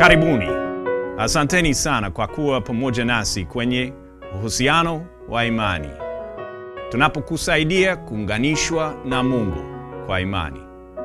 Karibuni. Asanteni sana kwa kuwa pamoja nasi kwenye uhusiano wa imani, tunapokusaidia kuunganishwa na Mungu kwa imani.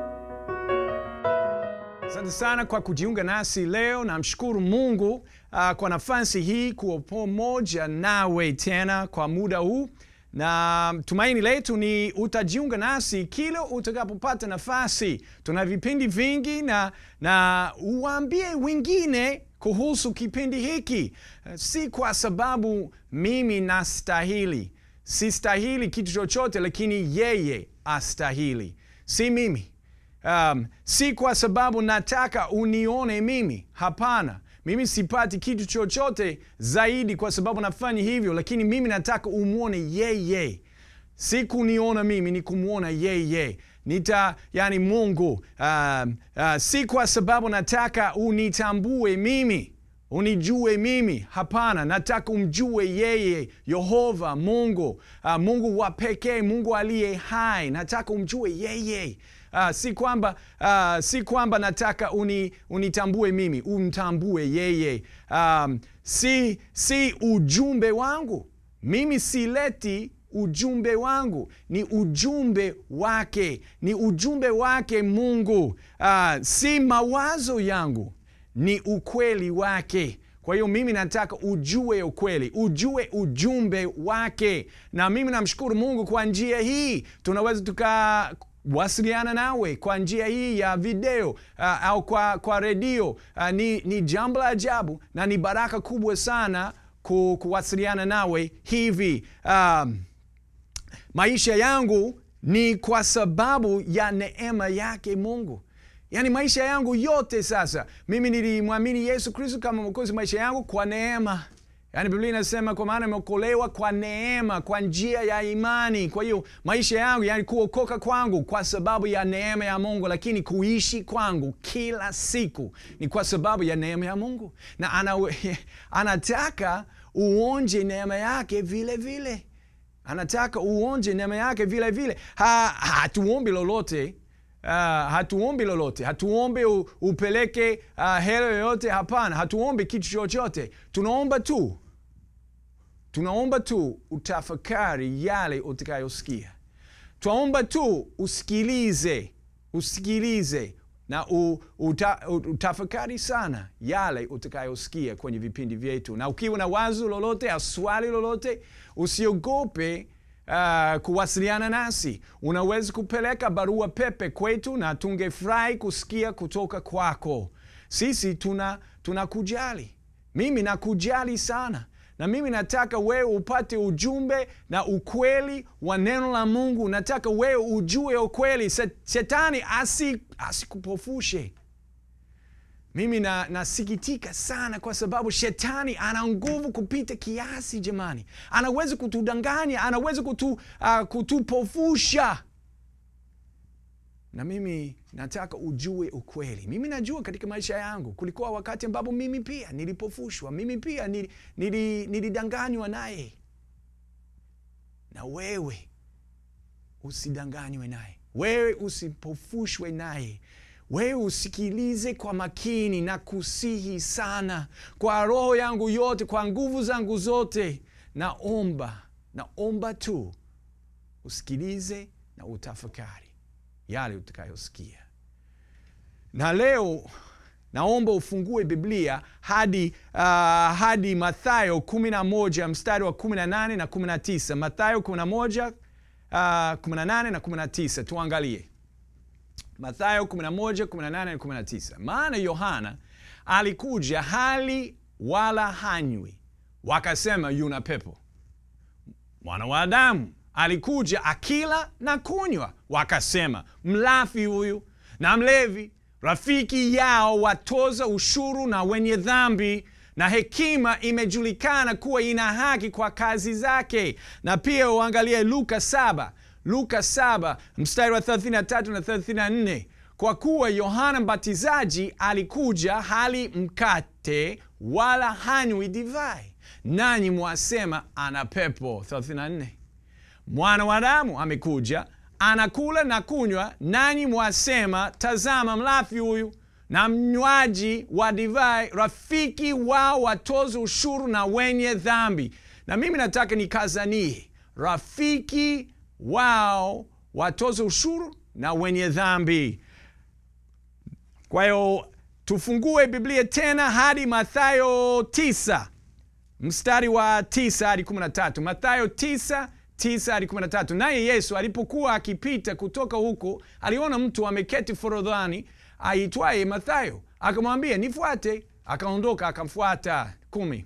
Asante sana kwa kujiunga nasi leo. Namshukuru Mungu uh, kwa nafasi hii kuwa pamoja nawe tena kwa muda huu, na tumaini letu ni utajiunga nasi kila utakapopata nafasi. Tuna vipindi vingi na, na uwaambie wengine kuhusu kipindi hiki, Uh, si kwa sababu mimi nastahili, sistahili kitu chochote, lakini yeye astahili, si mimi. Um, si kwa sababu nataka unione mimi. Hapana, mimi sipati kitu chochote zaidi kwa sababu nafanya hivyo, lakini mimi nataka umwone yeye, si kuniona mimi, ni kumwona yeye. Nita yani Mungu. Um, uh, si kwa sababu nataka unitambue mimi unijue mimi. Hapana, nataka umjue yeye, Yehova Mungu, uh, Mungu wa pekee, Mungu aliye hai. Nataka umjue yeye. Uh, si kwamba uh, si kwamba nataka uni, unitambue mimi, umtambue yeye. Um, si, si ujumbe wangu mimi, sileti ujumbe wangu, ni ujumbe wake, ni ujumbe wake Mungu. Uh, si mawazo yangu ni ukweli wake. Kwa hiyo mimi nataka ujue ukweli, ujue ujumbe wake, na mimi namshukuru Mungu kwa njia hii tunaweza tukawasiliana nawe kwa njia hii ya video uh, au kwa, kwa redio uh, ni, ni jambo la ajabu na ni baraka kubwa sana ku, kuwasiliana nawe hivi. Um, maisha yangu ni kwa sababu ya neema yake Mungu. Yaani maisha yangu yote sasa, mimi nilimwamini Yesu Kristo kama mwokozi maisha yangu kwa neema. Yaani Biblia inasema kwa maana imeokolewa kwa neema, kwa njia ya imani. Kwa hiyo maisha yangu, yani kuokoka kwangu kwa sababu ya neema ya Mungu, lakini kuishi kwangu kila siku ni kwa sababu ya neema ya Mungu, na ana, anataka uonje neema yake vile vile, anataka uonje neema yake vile vile. Ha, hatuombi lolote Uh, hatuombi lolote, hatuombi u, upeleke uh, hela yoyote. Hapana, hatuombi kitu chochote. Tunaomba tu, tunaomba tu utafakari yale utakayosikia. Twaomba tu usikilize, usikilize na u, uta, utafakari sana yale utakayosikia kwenye vipindi vyetu, na ukiwa na wazo lolote au swali lolote, usiogope Uh, kuwasiliana nasi. Unaweza kupeleka barua pepe kwetu na tungefurahi kusikia kutoka kwako. Sisi tuna tunakujali, mimi nakujali sana, na mimi nataka wewe upate ujumbe na ukweli wa neno la Mungu. Nataka wewe ujue ukweli, shetani asikupofushe asi mimi na, nasikitika sana kwa sababu shetani ana nguvu kupita kiasi. Jamani, anaweza kutudanganya, anaweza kutu, uh, kutupofusha, na mimi nataka ujue ukweli. Mimi najua katika maisha yangu kulikuwa wakati ambapo mimi pia nilipofushwa, mimi pia nilidanganywa naye, na wewe usidanganywe naye, wewe usipofushwe naye wewe usikilize kwa makini na kusihi sana kwa roho yangu yote, kwa nguvu zangu zote. Naomba, naomba tu usikilize na utafakari yale utakayosikia. Na leo naomba ufungue Biblia hadi, uh, hadi Mathayo 11 mstari wa 18 na 19. Mathayo 11 uh, 18 na 19, tuangalie Mathayo 11, 18 na 19. Maana Yohana alikuja hali wala hanywi, wakasema yuna pepo. Mwana wa Adamu alikuja akila na kunywa, wakasema mlafi huyu na mlevi, rafiki yao watoza ushuru na wenye dhambi, na hekima imejulikana kuwa ina haki kwa kazi zake. Na pia uangalie Luka saba Luka 7 mstari wa 33 na 34, kwa kuwa Yohana Mbatizaji alikuja hali mkate wala hanywi divai, nanyi mwasema ana pepo. 34, mwana wa Adamu amekuja anakula na kunywa, nanyi mwasema tazama mlafi huyu na mnywaji wa divai, rafiki wao watoza ushuru na wenye dhambi. Na mimi nataka nikazanie, rafiki wao watoza ushuru na wenye dhambi. Kwa hiyo tufungue Biblia tena hadi Mathayo 9 mstari wa 9 hadi 13. Mathayo 9 9 hadi 13. Naye Yesu alipokuwa akipita kutoka huko, aliona mtu ameketi forodhani aitwaye Mathayo, akamwambia nifuate. Akaondoka akamfuata. kumi.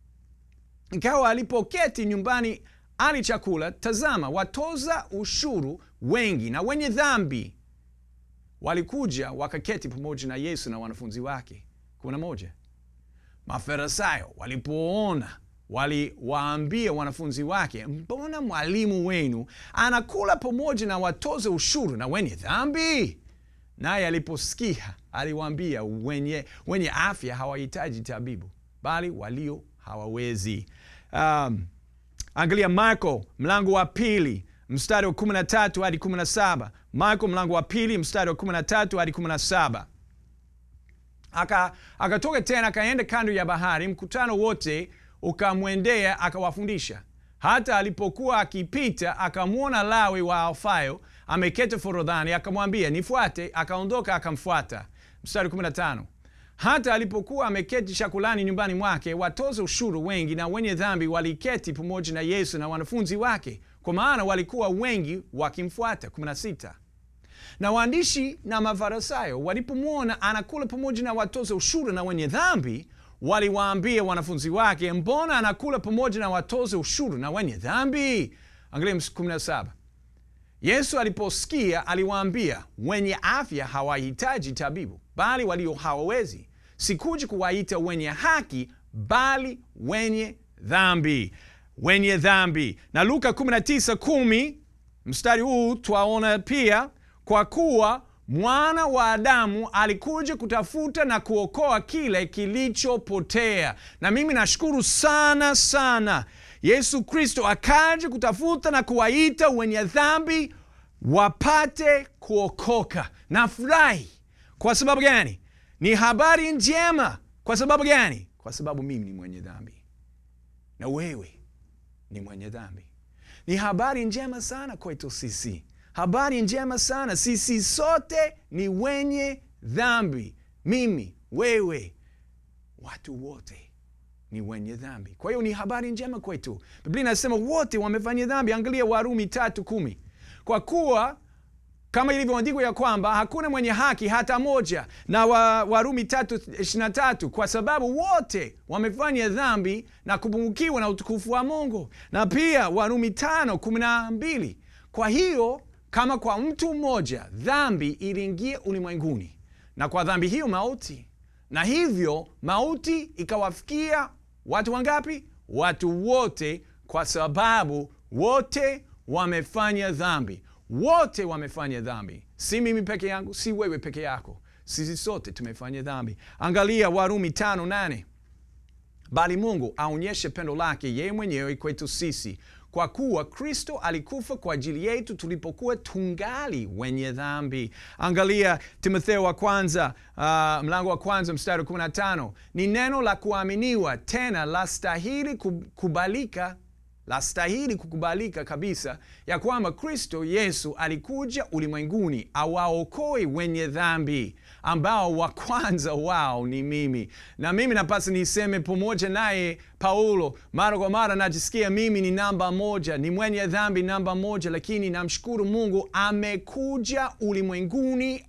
Ikawa alipoketi nyumbani ali chakula, tazama, watoza ushuru wengi na wenye dhambi walikuja wakaketi pamoja na Yesu na wanafunzi wake. kumi na moja. Mafarisayo walipoona waliwaambia wanafunzi wake, mbona mwalimu wenu anakula pamoja na watoza ushuru na wenye dhambi? Naye aliposikia aliwaambia, wenye, wenye afya hawahitaji tabibu, bali walio hawawezi. Um, angalia Marko mlango wa pili mstari wa 13 hadi 17. Marko mlango wa pili mstari wa 13 hadi 17. Aka akatoka tena akaenda kando ya bahari, mkutano wote ukamwendea akawafundisha. Hata alipokuwa akipita, akamwona Lawi wa Alfayo ameketi forodhani, akamwambia nifuate. Akaondoka akamfuata. Mstari 15. Hata alipokuwa ameketi chakulani nyumbani mwake, watoza ushuru wengi na wenye dhambi waliketi pamoja na Yesu na wanafunzi wake, kwa maana walikuwa wengi wakimfuata. 16. Na waandishi na Mafarisayo walipomwona anakula pamoja na watoza ushuru na wenye dhambi, waliwaambia wanafunzi wake, mbona anakula pamoja na watoza ushuru na wenye dhambi? Angalia 17. Yesu aliposikia aliwaambia, wenye afya hawahitaji tabibu, bali walio hawawezi. Sikuja kuwaita wenye haki, bali wenye dhambi. Wenye dhambi. Na Luka 19:10 mstari huu twaona pia, kwa kuwa mwana wa Adamu alikuja kutafuta na kuokoa kile kilichopotea. Na mimi nashukuru sana sana Yesu Kristo akaja kutafuta na kuwaita wenye dhambi wapate kuokoka. Nafurahi. Kwa sababu gani? Ni habari njema. Kwa sababu gani? Kwa sababu mimi ni mwenye dhambi na wewe ni mwenye dhambi. Ni habari njema sana kwetu sisi, habari njema sana. Sisi sote ni wenye dhambi, mimi, wewe, watu wote ni wenye dhambi. Kwa hiyo ni habari njema kwetu. Biblia inasema wote wamefanya dhambi. Angalia Warumi tatu kumi kwa kuwa kama ilivyoandikwa ya kwamba hakuna mwenye haki hata moja, na wa, Warumi tatu ishirini na tatu kwa sababu wote wamefanya dhambi na kupungukiwa na utukufu wa Mungu, na pia Warumi tano kumi na mbili kwa hiyo kama kwa mtu mmoja dhambi iliingia ulimwenguni, na kwa dhambi hiyo mauti, na hivyo mauti ikawafikia watu wangapi? Watu wote, kwa sababu wote wamefanya dhambi. Wote wamefanya dhambi, si mimi peke yangu, si wewe peke yako, sisi sote tumefanya dhambi. Angalia Warumi tano nane bali Mungu aonyeshe pendo lake yeye mwenyewe kwetu sisi kwa kuwa Kristo alikufa kwa ajili yetu tulipokuwa tungali wenye dhambi. Angalia Timotheo wa kwanza uh, mlango wa kwanza mstari wa 15 ni neno la kuaminiwa tena la stahili kubalika la stahili kukubalika kabisa ya kwamba Kristo Yesu alikuja ulimwenguni awaokoe wenye dhambi, ambao wa kwanza wao ni mimi. Na mimi napasa niseme pamoja naye Paulo, mara kwa mara najisikia mimi ni namba moja, ni mwenye dhambi namba moja, lakini namshukuru Mungu amekuja ulimwenguni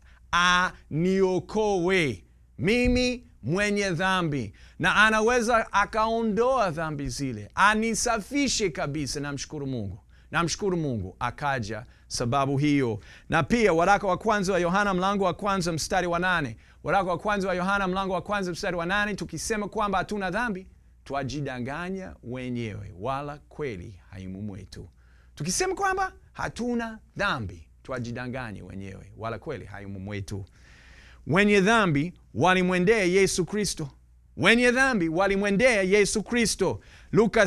aniokoe mimi mwenye dhambi na anaweza akaondoa dhambi zile, anisafishe kabisa. Namshukuru Mungu, namshukuru Mungu akaja sababu hiyo. Na pia waraka wa kwanza wa Yohana mlango wa kwanza mstari wa nane waraka wa kwanza wa Yohana mlango wa kwanza mstari wa nane tukisema kwamba hatuna dhambi twajidanganya wenyewe, wala kweli haimu mwetu. Tukisema kwamba hatuna dhambi twajidanganya wenyewe, wala kweli haimu mwetu. Wenye dhambi walimwendea Yesu Kristo, wenye dhambi walimwendea Yesu Kristo. Luka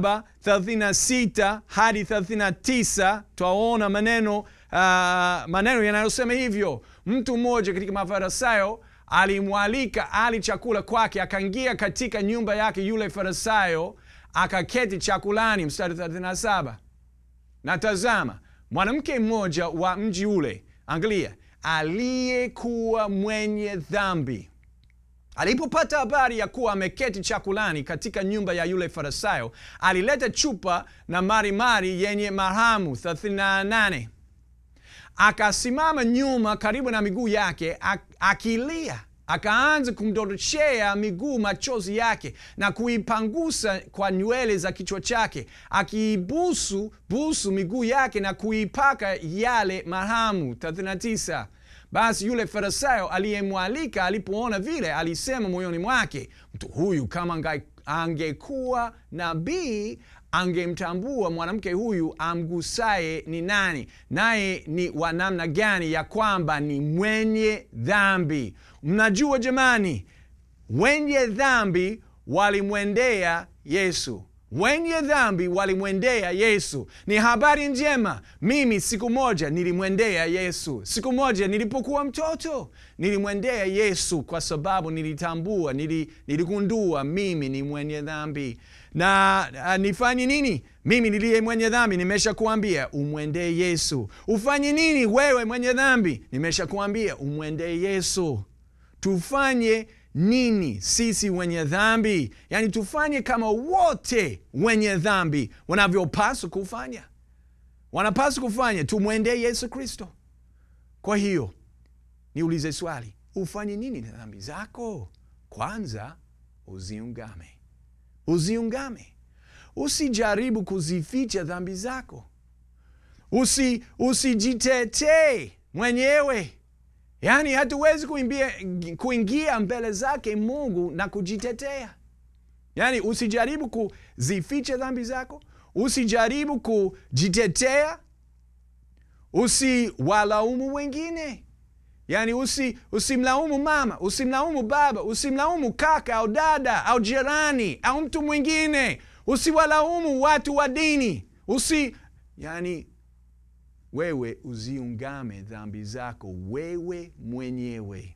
7:36 hadi 39 twaona maneno uh, maneno yanayosema hivyo. Mtu mmoja katika Mafarisayo alimwalika ali chakula kwake, akaingia katika nyumba yake yule Farisayo, akaketi chakulani. Mstari 37 na tazama, mwanamke mmoja wa mji ule, angalia, aliyekuwa mwenye dhambi alipopata habari ya kuwa ameketi chakulani katika nyumba ya yule Farisayo, alileta chupa na marimari yenye marhamu 38 akasimama nyuma karibu na miguu yake akilia, akaanza kumdoroshea miguu machozi yake na kuipangusa kwa nywele za kichwa chake, akiibusu busu miguu yake na kuipaka yale marhamu 39. Basi yule Farisayo aliyemwalika alipoona vile, alisema moyoni mwake, mtu huyu kama angekuwa nabii angemtambua mwanamke huyu amgusaye ni nani, naye ni wa namna gani, ya kwamba ni mwenye dhambi. Mnajua jamani, wenye dhambi walimwendea Yesu wenye dhambi walimwendea Yesu. Ni habari njema. Mimi siku moja nilimwendea Yesu. Siku moja nilipokuwa mtoto nilimwendea Yesu kwa sababu nilitambua, niligundua mimi ni mwenye dhambi na uh, nifanye nini? Mimi niliye mwenye dhambi, nimesha kuambia umwendee Yesu. Ufanye nini wewe mwenye dhambi? Nimesha kuambia umwendee Yesu. Tufanye nini sisi wenye dhambi? Yaani tufanye kama wote wenye dhambi wanavyopaswa kufanya, wanapaswa kufanya, tumwendee Yesu Kristo. Kwa hiyo niulize swali, ufanye nini na dhambi zako? Kwanza uziungame, uziungame. Usijaribu kuzificha dhambi zako, usi usijitetee mwenyewe. Yaani hatuwezi kuimbia, kuingia mbele zake Mungu na kujitetea. Yaani usijaribu kuzificha dhambi zako, usijaribu kujitetea, usiwalaumu wengine. Yaani usi, usimlaumu mama, usimlaumu baba, usimlaumu kaka au dada au jirani au mtu mwingine, usiwalaumu watu wa dini, usi yani wewe uziungame dhambi zako wewe mwenyewe,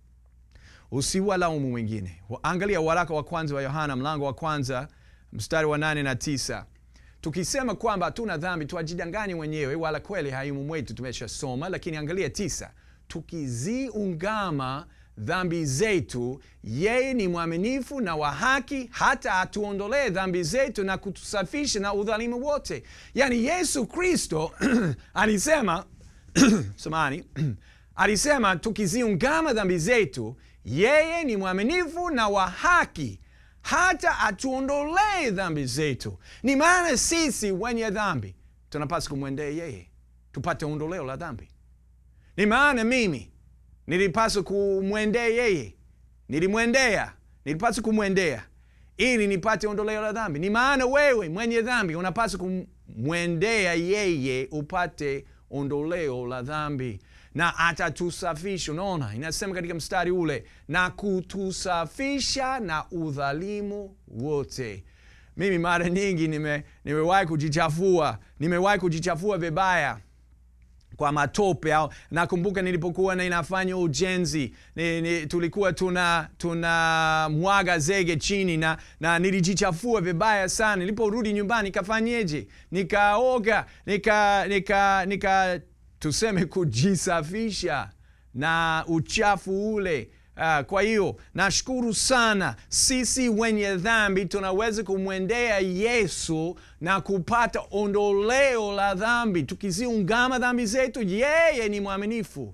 usiwalaumu wengine. Angalia waraka wa kwanza wa Yohana mlango wa kwanza mstari wa nane na tisa. Tukisema kwamba hatuna dhambi twajidanganya wenyewe, wala kweli haimo mwetu. Tumeshasoma, lakini angalia tisa, tukiziungama dhambi zetu, yeye ni mwaminifu na wa haki, hata atuondolee dhambi zetu na kutusafisha na udhalimu wote. Yaani Yesu Kristo alisema samani alisema tukiziungama dhambi zetu, yeye ni mwaminifu na wa haki hata atuondolee dhambi zetu. Ni maana sisi wenye dhambi tunapaswa kumwendea yeye tupate ondoleo la dhambi. Ni maana mimi nilipaswa kumwendea yeye, nilimwendea, nilipaswa kumwendea ili nipate ondoleo la dhambi. Ni maana wewe mwenye dhambi unapaswa kumwendea yeye upate ondoleo la dhambi, na atatusafisha. Unaona, inasema katika mstari ule, na kutusafisha na udhalimu wote. Mimi mara nyingi nime, nimewahi kujichafua, nimewahi kujichafua vibaya kwa matope au nakumbuka nilipokuwa ninafanya ujenzi ni, ni, tulikuwa tuna tuna mwaga zege chini na, na nilijichafua vibaya sana. Niliporudi nyumbani nikafanyeje? Nikaoga nika, nika, nika tuseme kujisafisha na uchafu ule. Uh, kwa hiyo nashukuru sana, sisi wenye dhambi tunaweza kumwendea Yesu na kupata ondoleo la dhambi, tukiziungama dhambi zetu. Yeye ni mwaminifu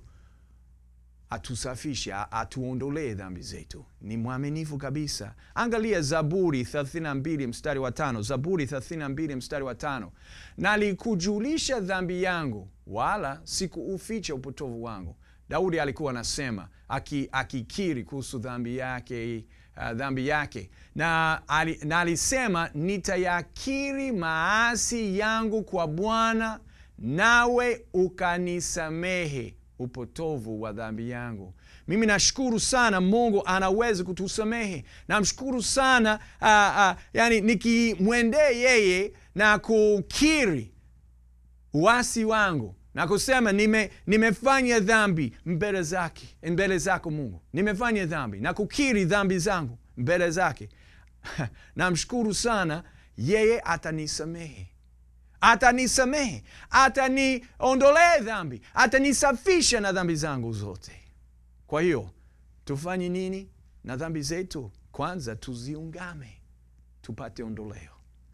atusafisha, atuondolee dhambi zetu. Ni mwaminifu kabisa. Angalia Zaburi 32 mstari wa tano. Zaburi 32 mstari wa tano, nalikujulisha dhambi yangu, wala sikuuficha upotovu wangu. Daudi alikuwa anasema akikiri kuhusu dhambi yake, uh, dhambi yake na, ali, na alisema nitayakiri maasi yangu kwa Bwana, nawe ukanisamehe upotovu wa dhambi yangu. Mimi nashukuru sana Mungu anaweza kutusamehe. Namshukuru sana uh, uh, yani nikimwendee yeye na kukiri uasi wangu na kusema nime, nimefanya dhambi mbele zake mbele zako Mungu, nimefanya dhambi na kukiri dhambi zangu mbele zake, namshukuru sana, yeye atanisamehe atanisamehe, ataniondolee dhambi, atanisafisha na dhambi zangu zote. Kwa hiyo tufanye nini na dhambi zetu? Kwanza tuziungame tupate ondoleo.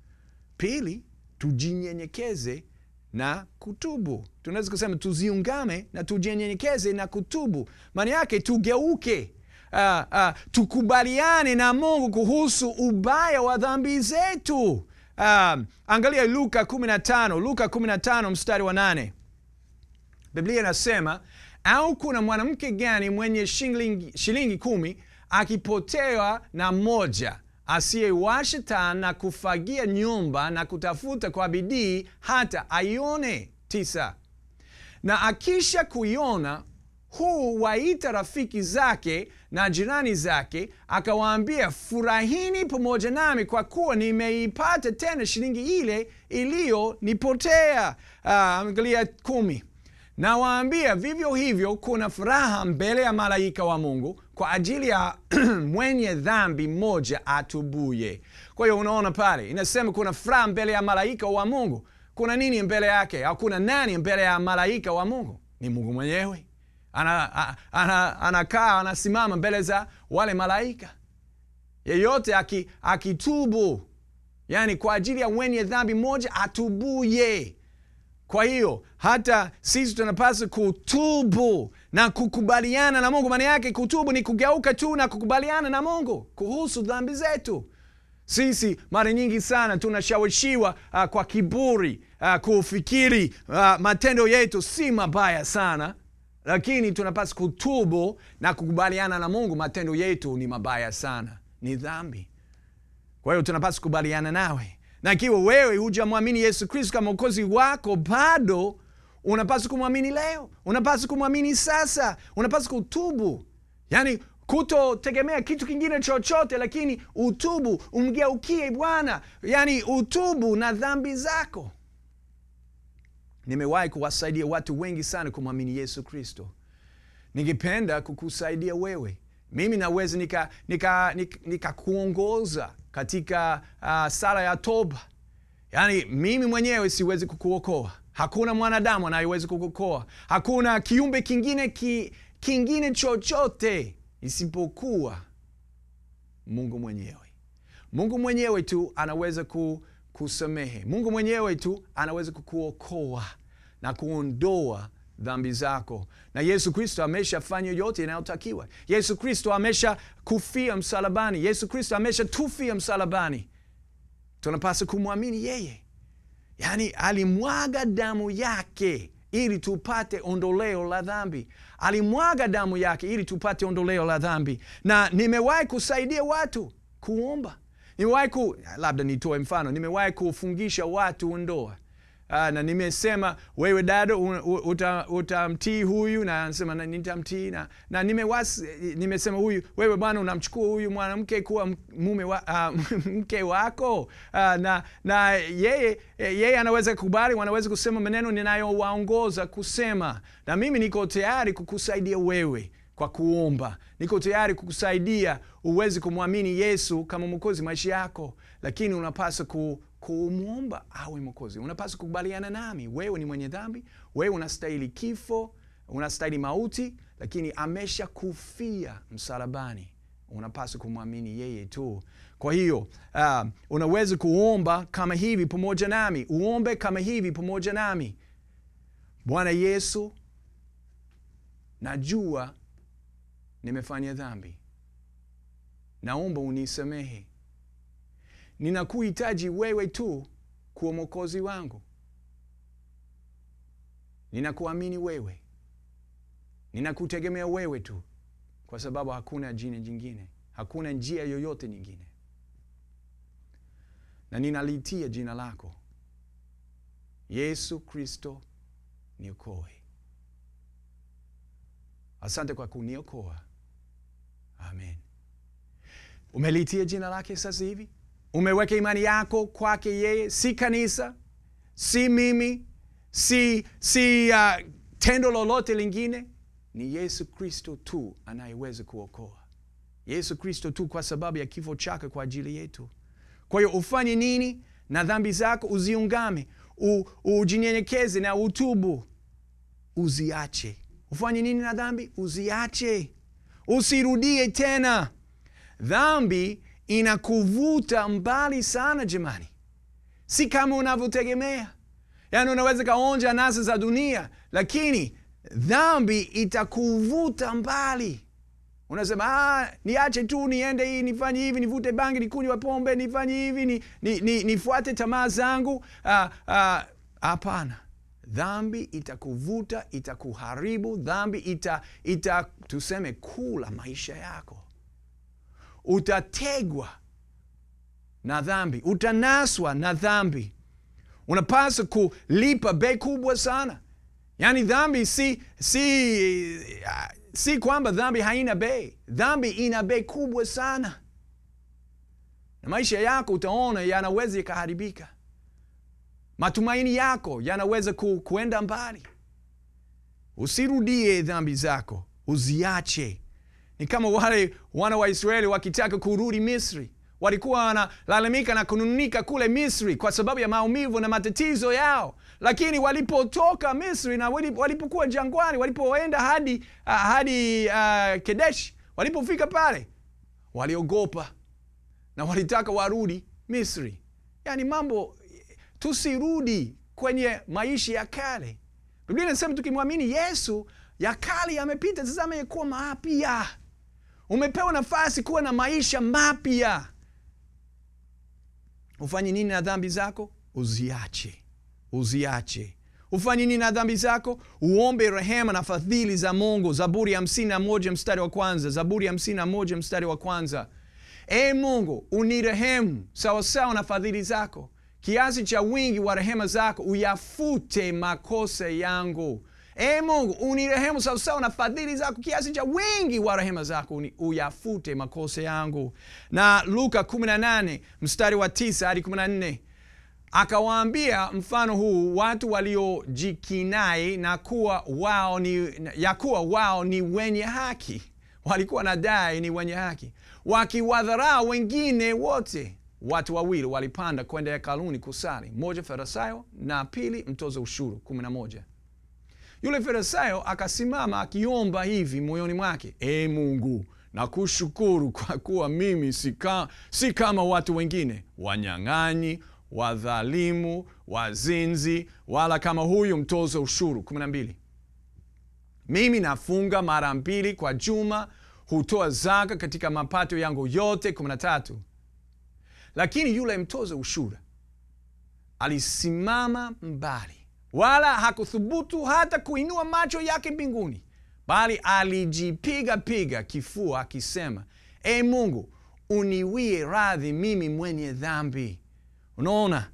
Pili, tujinyenyekeze na kutubu. Tunaweza kusema tuziungame na tujinyenyekeze na kutubu, maana yake tugeuke, uh, uh, tukubaliane na Mungu kuhusu ubaya wa dhambi zetu. Um, angalia Luka 15, Luka 15 mstari wa nane. Biblia inasema au kuna mwanamke gani mwenye shilingi, shilingi kumi akipotewa na moja asiyewasha taa na kufagia nyumba na kutafuta kwa bidii hata aione? Tisa. Na akisha kuiona huu waita rafiki zake na jirani zake, akawaambia, furahini pamoja nami, kwa kuwa nimeipata tena shilingi ile iliyonipotea. Uh, angalia kumi. Nawaambia vivyo hivyo kuna furaha mbele ya malaika wa Mungu kwa ajili ya mwenye dhambi mmoja atubuye. Kwa hiyo unaona pale inasema kuna furaha mbele ya malaika wa Mungu. Kuna nini mbele yake? Au kuna nani mbele ya malaika wa Mungu? Ni Mungu mwenyewe anakaa ana, ana, anasimama mbele za wale malaika. Yeyote akitubu, aki yani kwa ajili ya mwenye dhambi mmoja atubuye. Kwa hiyo hata sisi tunapaswa kutubu na kukubaliana na Mungu. Maana yake kutubu ni kugeuka tu na kukubaliana na Mungu kuhusu dhambi zetu. Sisi mara nyingi sana tunashawishiwa uh, kwa kiburi uh, kufikiri uh, matendo yetu si mabaya sana lakini tunapaswa kutubu na kukubaliana na Mungu, matendo yetu ni mabaya sana, ni dhambi. Kwa hiyo tunapaswa kukubaliana nawe, na ikiwa wewe hujamwamini Yesu Kristo kama mwokozi wako, bado unapaswa kumwamini leo, unapaswa kumwamini sasa, unapaswa kutubu, yaani kutotegemea kitu kingine chochote, lakini utubu, umgeukie Bwana, yaani utubu na dhambi zako. Nimewahi kuwasaidia watu wengi sana kumwamini Yesu Kristo. Ningependa kukusaidia wewe. Mimi naweza nikakuongoza nika, nika katika uh, sala ya toba. Yaani mimi mwenyewe siwezi kukuokoa, hakuna mwanadamu anayewezi kukuokoa, hakuna kiumbe kingine ki, kingine chochote isipokuwa Mungu mwenyewe. Mungu mwenyewe tu anaweza ku kusamehe. Mungu mwenyewe tu anaweza kukuokoa na kuondoa dhambi zako, na Yesu Kristo ameshafanya yote inayotakiwa. Yesu Kristo amesha kufia msalabani. Yesu Kristo amesha tufia msalabani. Tunapaswa kumwamini yeye, yaani alimwaga damu yake ili tupate ondoleo la dhambi. Alimwaga damu yake ili tupate ondoleo la dhambi. Na nimewahi kusaidia watu kuomba nimewahi ku labda nitoe mfano, nimewahi kufungisha watu ndoa uh, na nimesema wewe dada utamtii uta huyu, na anasema nitamtii, na, na nimewasi, nimesema huyu wewe bwana unamchukua huyu mwanamke kuwa mume wa, uh, mke wako uh, na, na yeye, yeye anaweza kukubali, wanaweza kusema maneno ninayowaongoza kusema, na mimi niko tayari kukusaidia wewe kwa kuomba. Niko tayari kukusaidia uweze kumwamini Yesu kama mwokozi maisha yako, lakini unapaswa ku, kumwomba awe mwokozi. Unapaswa kukubaliana nami, wewe ni mwenye dhambi, wewe unastahili kifo, unastahili mauti, lakini amesha kufia msalabani. Unapaswa kumwamini yeye tu. Kwa hiyo uh, unaweza kuomba kama hivi pamoja nami, uombe kama hivi pamoja nami. Bwana Yesu, najua nimefanya dhambi, naomba unisamehe. Ninakuhitaji wewe tu kuwa mwokozi wangu. Ninakuamini wewe, ninakutegemea wewe tu, kwa sababu hakuna jina jingine, hakuna njia yoyote nyingine, na ninalitia jina lako Yesu Kristo, niokoe. Asante kwa kuniokoa. Amen. Umelitia jina lake sasa hivi, umeweka imani yako kwake yeye, si kanisa, si mimi, si, si uh, tendo lolote lingine. Ni Yesu Kristo tu anayeweza kuokoa, Yesu Kristo tu, kwa sababu ya kifo chake kwa ajili yetu. Kwa hiyo ufanye nini na dhambi zako? Uziungame, u, ujinyenyekeze na utubu, uziache. Ufanye nini na dhambi? Uziache, usirudie tena. Dhambi inakuvuta mbali sana jamani, si kama unavyotegemea. Yaani unaweza kaonja anasa za dunia, lakini dhambi itakuvuta mbali. Unasema ah, niache tu niende hii nifanye hivi nivute bangi nikunywa pombe nifanye hivi ni, ni, ni, nifuate tamaa zangu. Hapana, dhambi itakuvuta, itakuharibu. Dhambi ita, ita tuseme kula maisha yako utategwa na dhambi, utanaswa na dhambi. Unapaswa kulipa bei kubwa sana. Yaani dhambi si, si, si kwamba dhambi haina bei. Dhambi ina bei kubwa sana, na maisha yako utaona yanaweza yakaharibika. Matumaini yako yanaweza ku, kuenda mbali. Usirudie dhambi zako, uziache. Ni kama wale wana wa Israeli wakitaka kurudi Misri, walikuwa wanalalamika na kununika kule Misri kwa sababu ya maumivu na matatizo yao, lakini walipotoka Misri na walipokuwa jangwani, walipoenda hadi, uh, hadi uh, Kedesh, walipofika pale waliogopa na walitaka warudi Misri. Yaani mambo, tusirudi kwenye maisha ya kale. Biblia inasema tukimwamini Yesu ya kale yamepita, tazama yakuwa mapya. Umepewa nafasi kuwa na maisha mapya. Ufanye nini na dhambi zako? Uziache, uziache. Ufanye nini na dhambi zako? Uombe rehema na fadhili za Mungu. Zaburi hamsini na moja mstari wa kwanza. Zaburi hamsini na moja mstari wa kwanza. E Mungu, unirehemu sawasawa na fadhili zako, kiasi cha wingi wa rehema zako uyafute makosa yangu. E Mungu, unirehemu sawasawa na fadhili zako, kiasi cha wingi wa rehema zako uyafute makosa yangu. Na Luka 18 mstari wa 9 hadi 14, akawaambia mfano huu watu waliojikinai na kuwa wao ni, ya kuwa wao ni wenye haki, walikuwa na dai ni wenye haki, wakiwadharau wengine wote. Watu wawili walipanda kwenda hekaluni kusali, mmoja Farisayo na pili mtoza ushuru. 11 yule Farisayo akasimama akiomba hivi moyoni mwake, E Mungu, nakushukuru kwa kuwa mimi si, ka, si kama watu wengine, wanyang'anyi, wadhalimu, wazinzi, wala kama huyu mtoza ushuru. 12 mimi nafunga mara mbili kwa juma, hutoa zaka katika mapato yangu yote. 13 lakini yule mtoza ushuru alisimama mbali wala hakuthubutu hata kuinua macho yake mbinguni, bali alijipiga piga kifua akisema, E Mungu, uniwie radhi mimi mwenye dhambi. Unaona,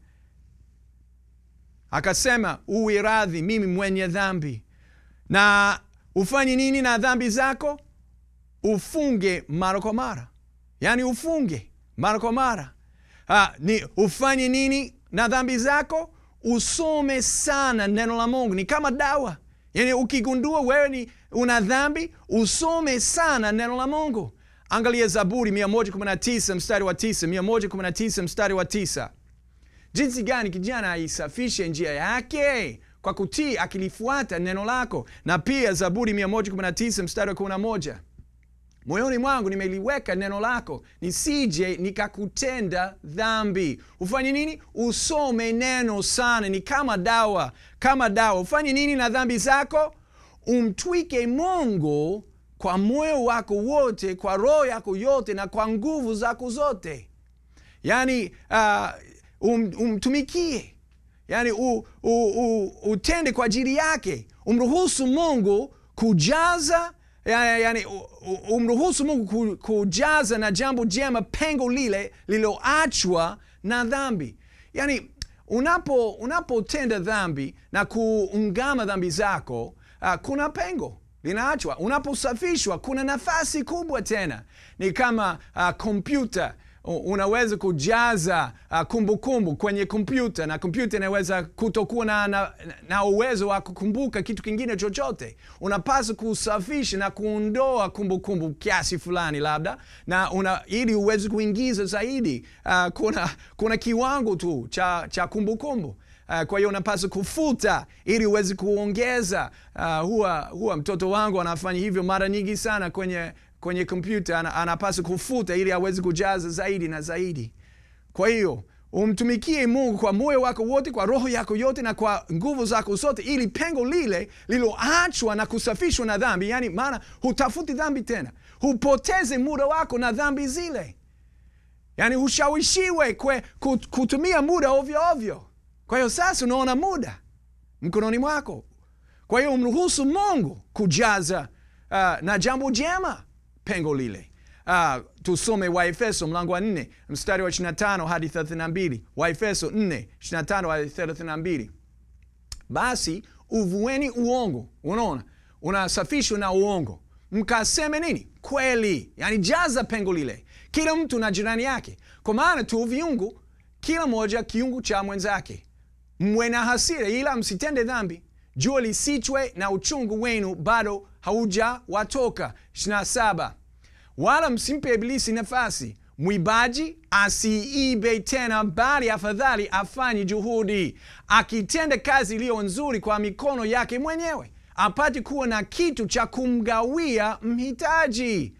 akasema uwie radhi mimi mwenye dhambi. Na ufanye nini na dhambi zako? Ufunge mara kwa mara, yaani ufunge mara kwa mara. Ha, ni ufanye nini na dhambi zako? Usome sana neno la Mungu, ni kama dawa. Yani ukigundua wewe ni una dhambi, usome sana neno la Mungu. Angalia Zaburi 119 mstari wa 9, 119 mstari wa 9, jinsi gani kijana aisafishe njia yake kwa kutii, akilifuata neno lako. Na pia Zaburi 119 mstari wa 11, moyoni mwangu nimeliweka neno lako, nisije nikakutenda dhambi. Ufanye nini? Usome neno sana, ni kama dawa, kama dawa. Ufanye nini na dhambi zako? Umtwike Mungu kwa moyo wako wote, kwa roho yako yote, na kwa nguvu zako zote. Yani uh, um, umtumikie, yani u, u, u, utende kwa ajili yake. Umruhusu Mungu kujaza Yani, umruhusu Mungu kujaza na jambo jema pengo lile lililoachwa na dhambi. Yani unapo unapotenda dhambi na kuungama dhambi zako, uh, kuna pengo linaachwa. Unaposafishwa kuna nafasi kubwa tena. Ni kama kompyuta u- unaweza kujaza uh, kumbukumbu kwenye kompyuta na kompyuta inaweza kutokuwa na, na, na uwezo wa kukumbuka kitu kingine chochote. Unapaswa kusafisha na kuondoa kumbukumbu kiasi fulani labda, na una, ili uweze kuingiza zaidi. Uh, kuna, kuna kiwango tu cha, cha kumbukumbu Uh, kwa hiyo unapaswa kufuta ili uweze kuongeza. Uh, huwa, huwa mtoto wangu anafanya hivyo mara nyingi sana kwenye kwenye kompyuta, ana- anapaswa kufuta ili aweze kujaza zaidi na zaidi. Kwa hiyo umtumikie Mungu kwa moyo wako wote, kwa roho yako yote na kwa nguvu zako zote, ili pengo lile lililoachwa na kusafishwa na dhambi, yani maana hutafuti dhambi tena, hupoteze muda wako na dhambi zile yani hushawishiwe kwe, kut- kutumia muda ovyo ovyo. Kwa hiyo sasa unaona muda mkononi mwako. Kwa hiyo umruhusu Mungu kujaza uh, na jambo jema pengo lile. Uh, tusome Waefeso mlango wa 4 mstari wa 25 hadi 32. Waefeso 4 25 hadi 32. Basi uvueni uongo. Unaona, unasafishwa na uongo, mkaseme nini? Kweli. Yani jaza pengo lile, kila mtu na jirani yake, kwa maana tu viungu, kila moja kiungu cha mwenzake. Mwe na hasira, ila msitende dhambi. Jua lisichwe na uchungu wenu bado haujawatoka. 27 wala msimpe Ibilisi nafasi. Mwibaji asiibe tena, bali afadhali afanye juhudi, akitenda kazi iliyo nzuri kwa mikono yake mwenyewe, apate kuwa na kitu cha kumgawia mhitaji.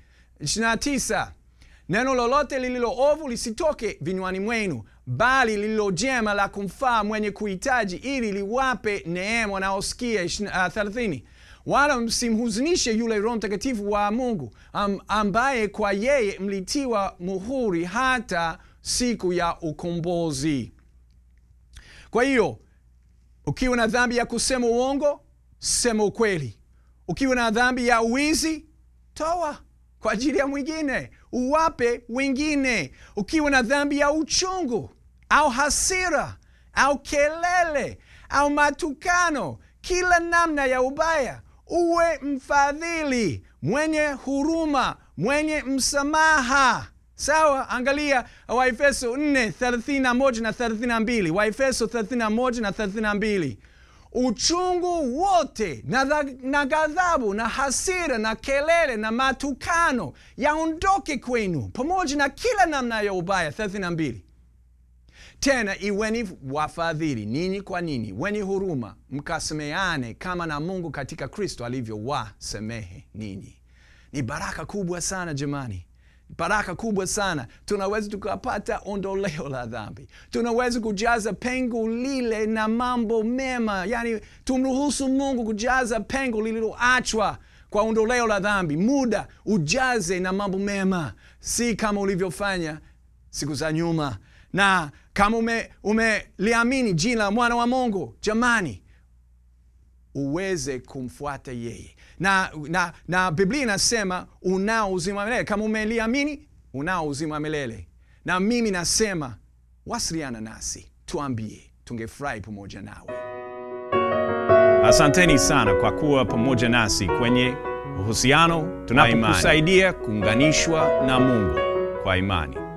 29 neno lolote lililo ovu lisitoke vinywani mwenu, bali lililo jema la kumfaa mwenye kuhitaji, ili liwape neema wanaosikia. 30 wala msimhuzunishe yule Roho Mtakatifu wa Mungu am, ambaye kwa yeye mlitiwa muhuri hata siku ya ukombozi. Kwa hiyo ukiwa na dhambi ya kusema uongo, sema ukweli. Ukiwa na dhambi ya uwizi, toa kwa ajili ya mwingine, uwape wengine. Ukiwa na dhambi ya uchungu au hasira au kelele au matukano, kila namna ya ubaya, uwe mfadhili, mwenye huruma, mwenye msamaha. Sawa, angalia Waefeso 4 31 na 32. Waefeso 31 na 32 uchungu wote na, dha- na ghadhabu na hasira na kelele na matukano yaondoke kwenu, pamoja na kila namna ya ubaya. 32 tena iweni wafadhili ninyi kwa ninyi, wenye huruma, mkasameane kama na Mungu katika Kristo alivyowasamehe ninyi. Ni baraka kubwa sana jamani, baraka kubwa sana. Tunaweza tukapata ondoleo la dhambi, tunaweza kujaza pengo lile na mambo mema, yani tumruhusu Mungu kujaza pengo lililoachwa kwa ondoleo la dhambi. Muda ujaze na mambo mema, si kama ulivyofanya siku za nyuma na kama ume- umeliamini jina la mwana wa Mungu, jamani, uweze kumfuata yeye na, na, na Biblia inasema unao uzima wa milele. Kama umeliamini unao uzima wa milele, na mimi nasema wasiliana nasi, tuambie, tungefurahi pamoja nawe. Asanteni sana kwa kuwa pamoja nasi kwenye uhusiano tunapokusaidia kuunganishwa na Mungu kwa imani.